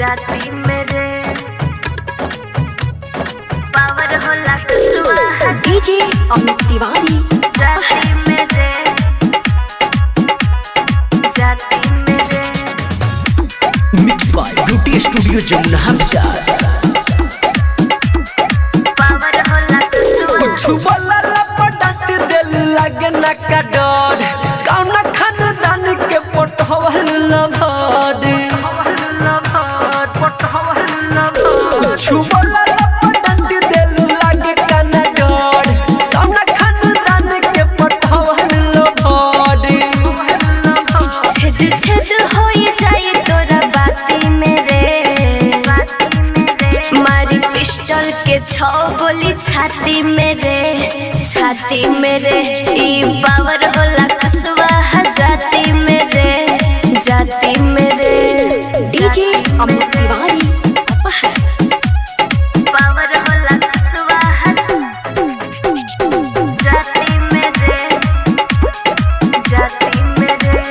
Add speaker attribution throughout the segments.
Speaker 1: जाती मेरे पावर होला कसवा
Speaker 2: डीजे अमित तिवारी
Speaker 1: जाती मेरे जाती मेरे
Speaker 3: mix by beauty studio Jamuna Bazar
Speaker 1: power होला कसवा
Speaker 4: छुबला लपटात दिल लगे न का डर कौन खानदान के पटहवल लभर छुबला लपटात दिल लगे कन डर कौन खानदान के पटहवल लभर
Speaker 1: छेद छेद होई जाए तोरा बाती मेरे मारी पिस्टल के छो गोली छाती मेरे छाती मेरे ई पावर होला कसवा जाती मेरे जाती मेरे
Speaker 2: डीजे अमित तिवारी
Speaker 1: पावर होला कसवा जाती मेरे जाती मेरे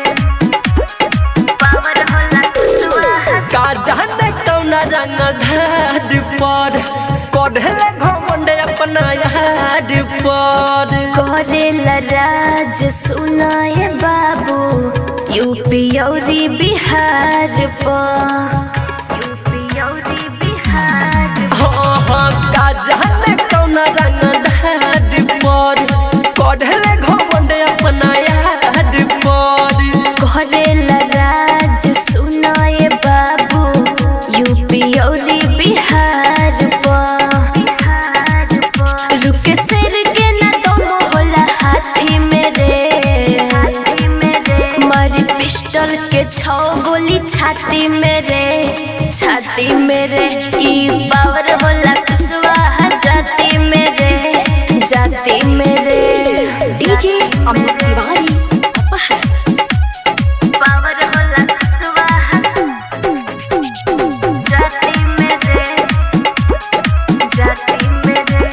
Speaker 1: पावर होला कसवा
Speaker 4: का जाने कौन रंग धाद पर कढ़ले घमंड अपना याद पर
Speaker 1: करेला राज सुनाए बाबू यूपी औरी बिहार पर यूपी औरी बिहार
Speaker 4: हाँ हाँ का जाने कौन रंग धाद पर कढ़ले घमंड अपना याद पर
Speaker 1: करेला राज सुनाए बाबू यूपी औरी बिहार पर बिहार पर रुके सिर के ना दम होला हाथी मेरे हाथी मेरे मारी पिस्टल के छो गोली छाती मेरे छाती मेरे ई पावर होला कसवा जाती मेरे जाती मेरे
Speaker 2: डीजे अमित तिवारी
Speaker 1: पावर होला कसवा जाती मेरे जाती मेरे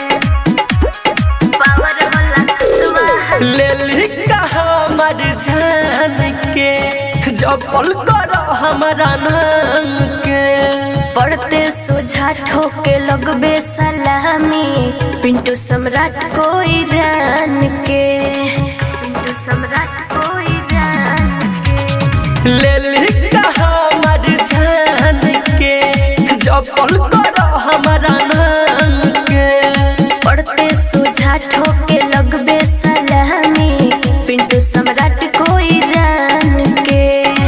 Speaker 1: पावर होला कसवा
Speaker 4: ले ली का हमर जान के जपल करो हमारा नाम के
Speaker 1: पढ़ते सोझा ठोके लगबे सलामी पिंटू सम्राट को ईरान के पिंटू सम्राट को ईरान के
Speaker 4: ले ली का हमर जान के जपल करो हमारा नाम के
Speaker 1: पढ़ते सोझा ठोके लगबे सलामी पिंटू सम्राट को ईरान के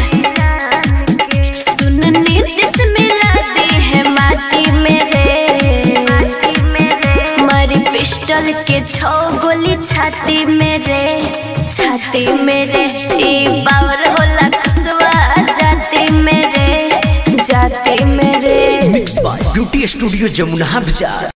Speaker 1: सुन नीतिश मिला दी है माटी मेरे माटी मेरे मारी पिस्टल के छो गोली छाती मेरे छाती मेरे ई पावर होला कसवा जाती मेरे जाती मेरे
Speaker 3: mix by beauty studio Jamuna बाजार